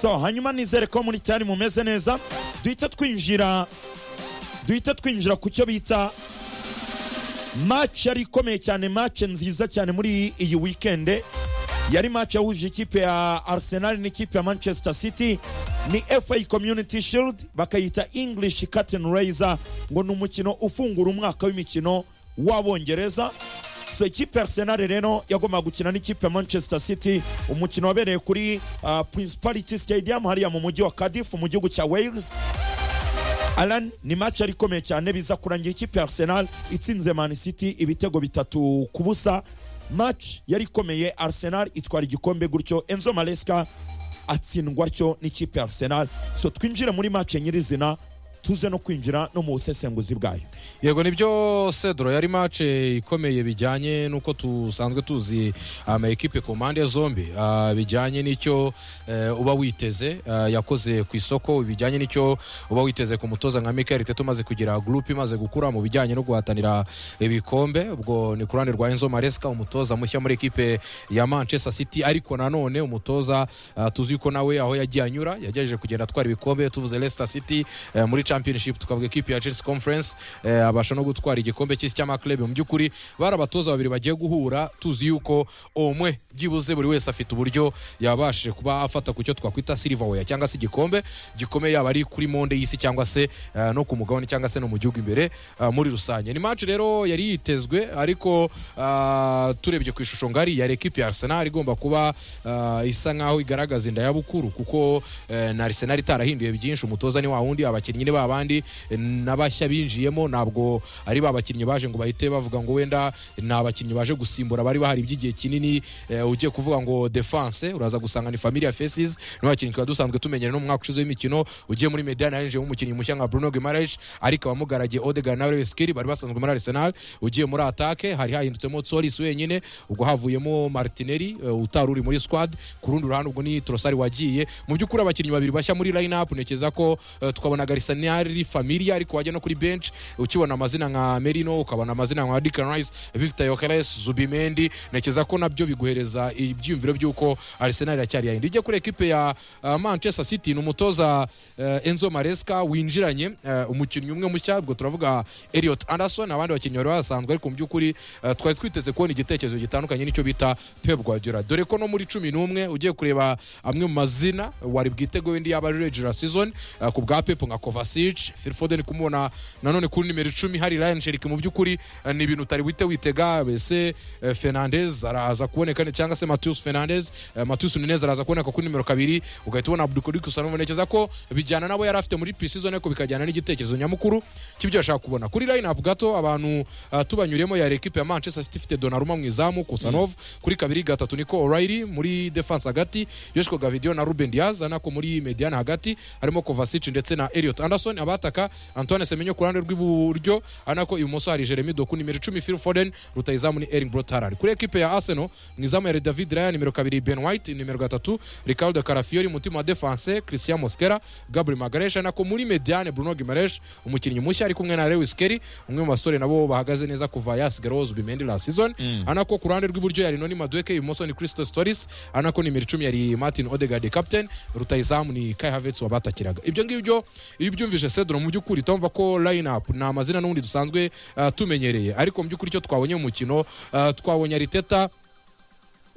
so hanyuma nizere ko muri cyari mumeze neza duhita twinjira duhita twinjira ku cyo bita match yari ikomeye cyane match nziza cyane muri iyi weekend yari match yahuje ikipe ya arsenal n'ikipe ya manchester city ni fa community shield bakayita english curtain raiser ngo ni umukino ufungura umwaka w'imikino w'abongereza so ikipe arsenal rero yagombaga gukina n'ikipe ya manchester city umukino wabereye kuri uh, principality stadium hariya mu mujyi wa cardiff mu gihugu cya wales alan ni match yari ikomeye cyane biza kurangira ikipe ya arsenal itsinze man city ibitego bitatu ku busa match yari ikomeye arsenal itwara igikombe gutyo enzo maresca atsindwa atyo n'ikipe ya arsenal so twinjire muri match nyirizina tuze no kwinjira no mu busesenguzi bwayo yego nibyo cedro yari mace ikomeye bijyanye n'uko tusanzwe tuzi ama ekipe ku mpande zombi ah, bijyanye n'icyo eh, uba witeze ah, yakoze ku isoko bijyanye n'icyo uba witeze ku mutoza nka michael tete umaze kugira gurupe imaze gukura mu bijyanye no guhatanira ibikombe ubwo ni ku ruhande rwa enzo maresca umutoza mushya muri ekipe ya manchester city ariko nanone umutoza ah, tuzi ko nawe aho yagiye anyura yagerageje kugenda atwara ibikombe tuvuze leicester city eh, muri championship tukavuga ekipe ya chelsea conference eh, abasha no gutwara igikombe cy'isi cy'amaklabe mu by'ukuri bari abatoza babiri bagiye guhura tuzi yuko umwe byibuze buri wese afite uburyo yabashije kuba afata ku cyo twakwita silverware cyangwa se igikombe gikomeye yaba ari kuri monde y'isi cyangwa se eh, no ku mugabane cyangwa se no mu gihugu imbere eh, muri rusange ni match rero yari yitezwe ariko ah, turebye ku ishusho ngari yari ekipe ya arsenal igomba kuba ah, isa nkaho igaragaza inda yabukuru kuko eh, na arsenal itarahinduye byinshi umutoza ni wa wundi abakinnyi ni ba bandi eh, n'abashya binjiyemo ntabwo ari ba bakinnyi baje ngo bahite bavuga ngo wenda ni abakinnyi baje gusimbura bari bahari by'igihe kinini eh, ugiye kuvuga ngo defense uraza gusanga ni familia faces ni bakinnyi twari dusanzwe tumenyera no mu mwaka ushize w'imikino ugiye muri mediane yarinjiyemo umukinnyi mushya nka bruno guimaraes ariko abamugaragiye odegaard na reskiri bari basanzwe muri arsenal ugiye muri atake hari hahindutsemo tsoris wenyine ubwo havuyemo martinelli eh, utari uri muri squad ku rundi ruhande ubwo ni trosari wagiye mu by'ukuri abakinnyi babiri bashya muri line up ntekereza ko eh, twabonaga risanari familia ariko wajya no kuri bench ukibona amazina nka merino ukabona amazina nka dickon rice victor yokeres zubimendi ntekereza ko nabyo biguhereza ibyiyumviro by'uko arsenal iracyari yayindi ujye kuri ekipe ya uh, manchester city ni umutoza uh, enzo maresca winjiranye uh, umukinnyi umwe mushya ubwo turavuga eliot anderson abandi bakinnyi bari basanzwe ariko mu by'ukuri uh, twari twiteze kubona igitekerezo gitandukanye n'icyo bita pep guardiola dore ko no muri cumi n'umwe ugiye kureba amwe mu mazina wari bwitego wenda yaba ari regular season uh, ku bwa pep nka kovacic phil foden kumubona nanone kuri nimero icumi hari ryan sherik mu by'ukuri eh, ni ibintu utari wite witega bese eh, fernandez araza kuboneka cyangwa se matius fernandez eh, matius nunez araza kuboneka kuri nimero kabiri ugahita ubona abdukuriku sanabonekeza ko bijyana nabo yari afite muri precision ariko bikajyana n'igitekerezo nyamukuru cy'ibyo yashaka kubona kuri line up gato abantu ah, tubanyuremo yari ekipe ya manchester city ifite donaruma mu izamu kusanov kuri kabiri gatatu niko o'reilly muri defense hagati yoshiko gavidio na ruben diaz anako muri mediane hagati harimo kovacic ndetse na eliot anderson abataka antoine semenyo ku ruhande rw'iburyo anako ibumoso hari jeremy doku nimero icumi phil foden rutayizamu ni ering brotaran kuri ekipe ya arsenal mu izamu yari david raya nimero kabiri ben white nimero gatatu ricardo carafiori umutima wa defense christian mosquera gabriel magaresh anako muri mediane bruno gimaresh umukinnyi mushya ari kumwe na lewis kelly umwe mu basore nabo bahagaze neza kuva yasigaroz bimendi la season anako ku ruhande rw'iburyo yari noni madueke ibumoso ni christos toris anako nimero icumi yari martin odegard captain rutayizamu ni kai havets wabatakiraga ibyo ngibyo iyo ubyumvise cedro mu by'ukuri tumva ko line up ni amazina n'ubundi dusanzwe ah, tumenyereye ariko mu by'ukuri icyo twabonye mu mukino ah, twabonye ariteta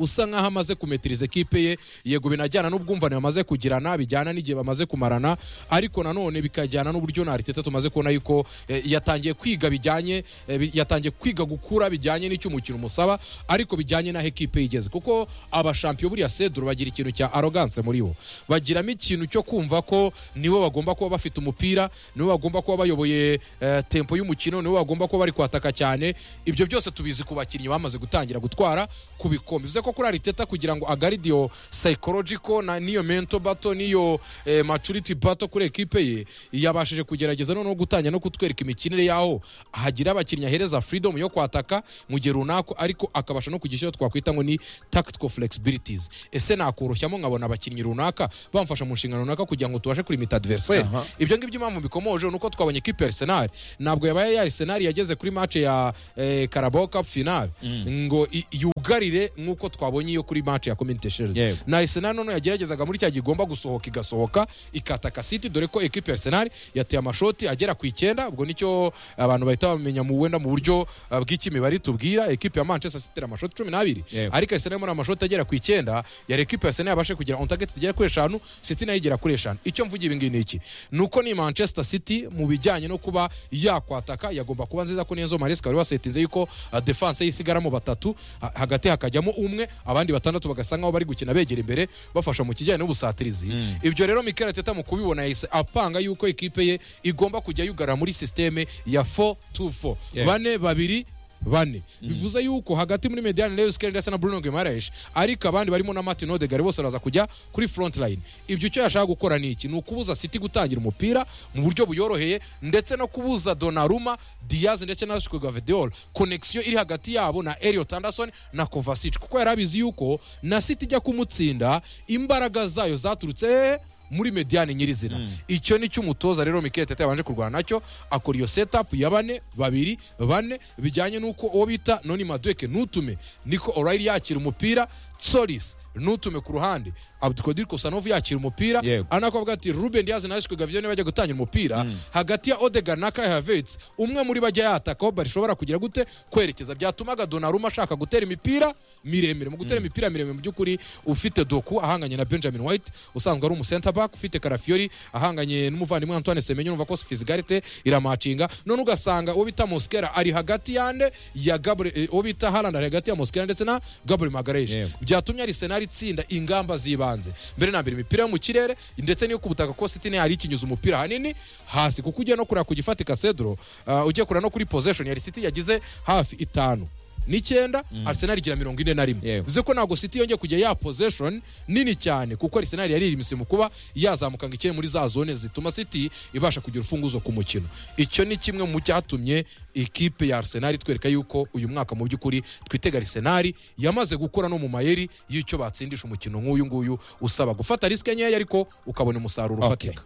usa nkaho amaze kumetiriza ekipe ye yego binajyana n'ubwumvane bamaze kugirana bijyana n'igihe bamaze kumarana ariko nanone bikajyana n'uburyo na ariteta tumaze kubona yuko eh, yatangiye kwiga bijyanye eh, bi- yatangiye kwiga gukura bijyanye n'icyo umukino umusaba ariko bijyanye n'aho ekipe ye igeze kuko abashampiyo buriya seduro bagira ikintu cya aroganse muri bo bagiramo ikintu cyo kumva ko nibo bagomba kuba bafite umupira nibo bagomba kuba bayoboye eh, tempo y'umukino nibo bagomba kuba bari kwataka cyane ibyo byose tubizi ku bakinnyi bamaze gutangira gutwara ku bikombe bivuze ko kuri ariteta kugira ngo agaride iyo psychological na niyo mental battle niyo eh, maturity battle kuri ekipe ye yabashije kugerageza noneho gutangira no kutwereka imikinire yaho hagira abakinnyi ahereza freedom yo kwataka mu gihe runaka ariko akabasha no kugishyira twakwita ngo ni tactical flexibilities ese nakoroshyamo nkabona abakinnyi runaka bamfasha mu nshingano runaka kugira ngo tubashe kurimita adversaire Aha. ibyo ngibyo impamvu bikomoje ni uko twabonye ekipe ya arsenal ntabwo yabaye ya arsenal yageze kuri match ya eh, carabao cup final ngo i- yuga yugarire nk'uko twabonye iyo kuri match ya community shield Yego. na arsenal noneho yageragezaga muri cya gihe igomba gusohoka igasohoka ikataka city dore ko ekipe ya arsenal yateye amashoti agera ku icyenda ubwo nicyo abantu bahita bamenya mu wenda mu buryo uh, bw'ikimibare tubwira ekipe ya manchester city itera amashoti cumi n'abiri Yego. ariko arsenal muri amashoti agera ku icyenda yari ekipe ya arsenal yabashe kugira on target zigera kuri eshanu city nayo igera kuri eshanu icyo mvuga ibi ngibi ni iki ni uko ni manchester city mu bijyanye no kuba yakwataka yagomba kuba nziza ko niyo maresika wari wasetinze yuko uh, defense ye isigaramo batatu ha- hagati hakajyamo umwe abandi batandatu bagasa nkaho bari gukina begera imbere bafasha mu kijyanye n'ubusatirizi Mm. ibyo rero mikel teta mu kubibona yahise apanga yuko ekipe ye igomba kujya yugarara muri sisiteme ya 424 Yeah. bane babiri bane bivuze yuko hagati muri mediane lewis kelly ndetse na bruno guimaraes ariko abandi barimo na martin odegar bose baraza kujya kuri front line ibyo icyo yashaka gukora ni iki ni ukubuza city gutangira umupira mu buryo buyoroheye ndetse no kubuza donaruma diaz ndetse na shikogavedeol connection iri hagati yabo na eliot anderson na kovacic kuko yari abizi yuko na city ijya kumutsinda imbaraga zayo zaturutse muri mediane nyirizina icyo ni cyo umutoza rero Mikel Arteta yabanje kurwana nacyo akora iyo setup ya bane babiri bane bijyanye n'uko uwo bita noni madueke ntutume niko orayiri yakira umupira tsoris ntutume ku ruhande abdikodir kosanovu yakira umupira Yego. anakuvuga ati ruben diaz na ashiko gavio niyo bajya gutangira umupira hagati ya odegar na kai havets umwe muri bajya yataka aho barishobora kugira gute kwerekeza byatumaga donaruma ashaka gutera imipira miremire mu gutera imipira miremire mu by'ukuri ufite doku ahanganye na benjamin white usanzwe ari umusenta back ufite karafiori ahanganye n'umuvandimwe antoine semenyo numva ko fizigarite iramacinga none ugasanga uwo bita moskera ari hagati yande ya Gabriel- eh, uwo bita haland ari hagati ya moskera ndetse na gabriel magareje Yego. byatumye arisenali itsinda ingamba z'ibanze mbere na mbere imipira yo mu kirere ndetse n'iyo ku butaka ko siti yari ikinyuza umupira ahanini hasi kuko ugiye no kureba ku gifatika cedro uh, ugiye kureba no kuri possession yari siti yagize hafi itanu n'icyenda arsenal igira mirongo ine na rimwe Yewe. bivuze ko ntabwo siti yongeye kujya ya possession nini cyane kuko arsenal yari irimise mu kuba yazamukanga ikeye muri za zone zituma city ibasha kugira urufunguzo ku mukino icyo ni kimwe mu cyatumye ikipe ya arsenal itwereka yuko uyu mwaka mu by'ukuri twitega arsenal yamaze gukora no mu mayeri y'icyo batsindisha umukino nk'uyu nguyu usaba gufata risike nkeya ariko ukabona umusaruro Okay. ufatika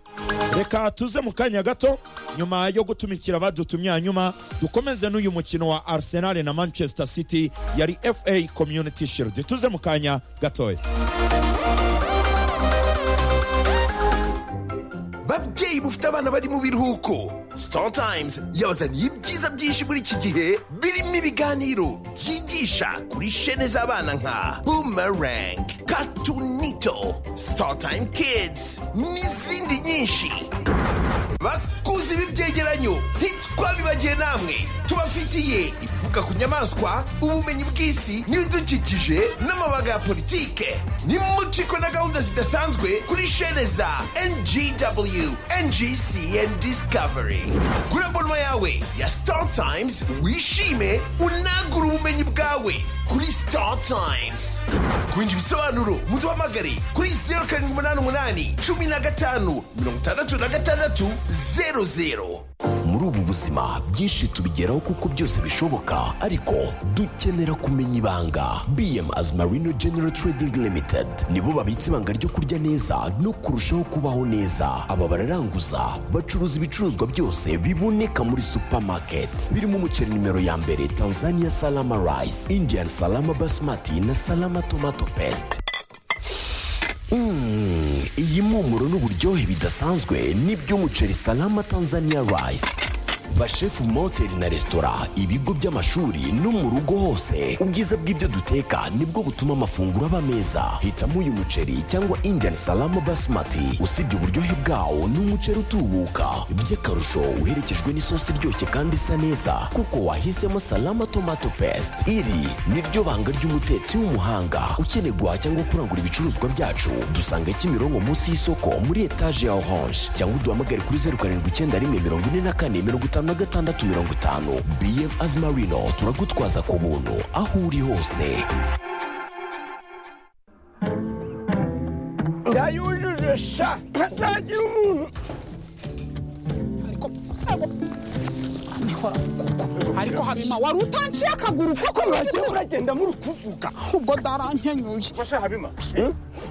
reka tuze mu kanya gato nyuma yo gutumikira abadutumye hanyuma dukomeze n'uyu mukino wa arsenal na manchester city yari fa community shield tuze mu kanya gatoya babyeyi mufite abana bari mu biruhuko Startimes yabazaniye ibyiza byinshi muri iki gihe birimo ibiganiro byigisha kuri shene z'abana nka boomerang katunito Startime kids n'izindi nyinshi bakuze b'ibyegeranyo ntitwabibagiye namwe tubafitiye ivuga ku nyamaswa ubumenyi bw'isi n'ibidukikije n'amabanga ya politike nimucikwe na gahunda zidasanzwe kuri shene za ngw ngc and discovery kuri abonoma yawe ya star times wishime unagure ubumenyi bwawe kuri star times kwinjira ibisobanuro muduhamagare kuri zeru karindwi umunani umunani cumi na gatanu mirongo itandatu na gatandatu zeru zeru muri ubu buzima byinshi tubigeraho kuko byose bishoboka ariko dukenera kumenya ibanga bm as marino general trading limited nibo babitse ibanga ryo kurya neza no kurushaho kubaho neza aba bararanguza bacuruza ibicuruzwa byose biboneka muri supermarket birimo umuceri nimero ya mbere tanzania salama rice indian salama basmati na salama tomato paste Mm, iyi mpumuro n'uburyohe bidasanzwe ni by'umuceri salama tanzania rice bashefu mu mahoteli na resitora ibigo by'amashuri no mu rugo hose ubwiza bw'ibyo duteka nibwo butuma amafunguro aba meza hitamo uyu muceri cyangwa indian salama basmati usibye uburyohe bwawo ni umuceri utubuka by'akarusho uherekejwe n'isosi iryoshye kandi isa neza kuko wahisemo salama tomato paste iri ni ryo banga ry'umutetsi w'umuhanga ukeneye guhaha cyangwa kurangura ibicuruzwa byacu dusanga kimironko munsi y'isoko muri etaje ya orange cyangwa uduhamagare kuri zeru karindwi icyenda rimwe mirongo ine na kane mirongo itanu na gatandatu mirongo itanu bm azimarino turagutwaza ku buntu aho uri hose ndayujuje sha ntazagira umuntu ariko ariko habima wari utanciye akaguru koko wagiye uragenda muri kuvuga ubwo darankenyuye habima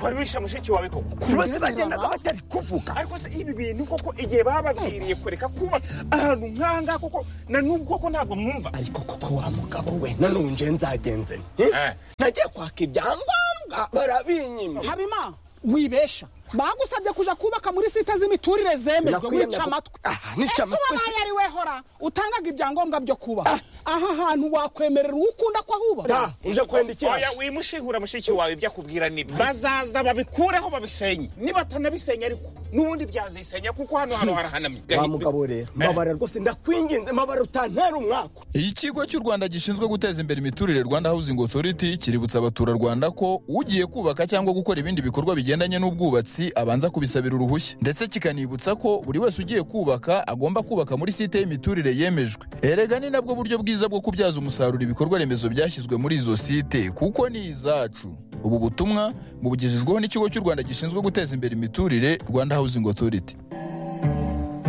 wari wishe mushiki wawe koko tubaze bagendaga batari kuvuga ariko se ibi bintu koko igihe bababwiriye kureka kuba ahantu nk'ahangaha koko na n'ubwo koko ntabwo mwumva ariko koko wa mugabo we nanone nje nzagenze nte? Eh. nagiye kwaka ibyangombwa barabinyima habimana wibesha bagusabye kuja kubaka muri site z'imiturire zemejwe Sinakwiye wica amatwi Ah, nica ese amatwi wabaye ari we hora utangaga ibyangombwa byo kubaka aha hantu wakwemerera uwo ukunda ko ahubaka da uje kwenda iki oya wimushihura mushiki wawe ibyo akubwira nibyo bazaza babikureho babisenye nibatanabisenya ariko n'ubundi byazisenya kuko hano hano harahanamye wa mugabo rero mabara rwose ndakwinginze mabara utantera umwaka ikigo cy'u rwanda gishinzwe guteza imbere imiturire rwanda housing authority kiributsa abaturarwanda ko ugiye kubaka cyangwa gukora ibindi bikorwa bigendanye n'ubwubatsi abanza kubisabira uruhushya ndetse kikanibutsa ko buri wese ugiye kubaka agomba kubaka muri site y'imiturire yemejwe erega ni nabwo buryo bwiza bwo kubyaza umusaruro ibikorwa remezo byashyizwe muri izo site kuko ni izacu ubu butumwa bubugejejweho n'ikigo cy'u rwanda gishinzwe guteza imbere imiturire rwanda housing authority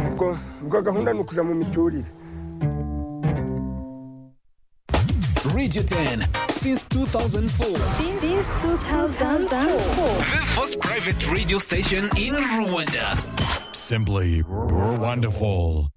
ubwo gahunda ni ukuja mu miturire Radio 10 since 2004. since 2004. The first private radio station in Rwanda. Simply wonderful.